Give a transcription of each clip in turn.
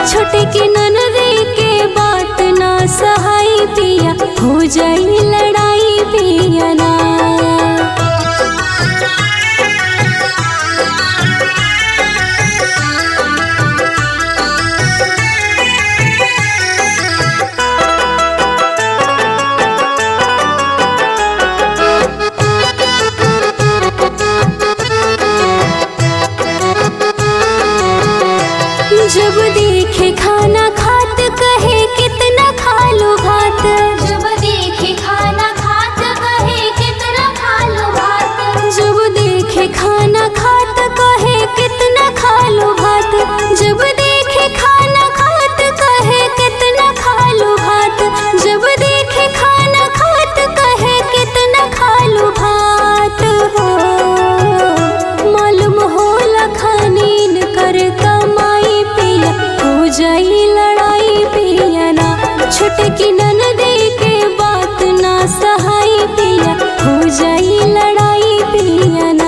छोटे के ननरे के बात ना सहाई पिया हो जाई लड़ाई पिया ना जब देखे खाना खात कहे कितना खा लो भात जब देखे खाना खात कहे कितना खा लो भात जब देखे खाना खात कहे कितना खा लो भात जब देखे खाना खात कहे कितना खा लो भात जब देखे खाना खात कहे कितना खा लो भात हो मालूम होला खानीन कर कमाई पिया हो जाई लड़ाई पिया ना छुटकी ननदे के बात ना सहाई पिया हो जाई लड़ाई पिया ना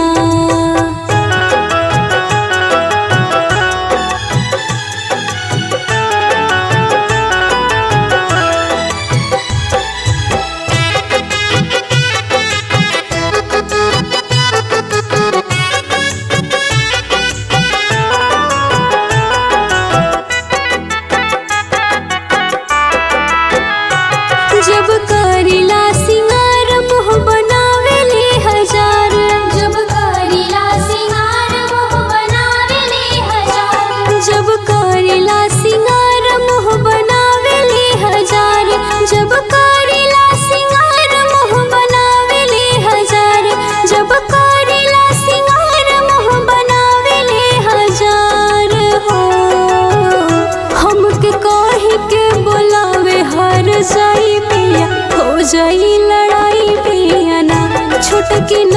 जब करिला सिंगार मुँह बनावेले हजार जब करीला सिंगार मुँह बनावेले हजार जब करिला सिंगार मुँह बनावेले हजार जब करिला सिंगार मुँह बनावेले हजार जब करिला सिंगार मुँह बनावेले हजार हो हमके कही के बोलावे हर जाई पिया हो जाई लड़ाई पिया ना छोटकी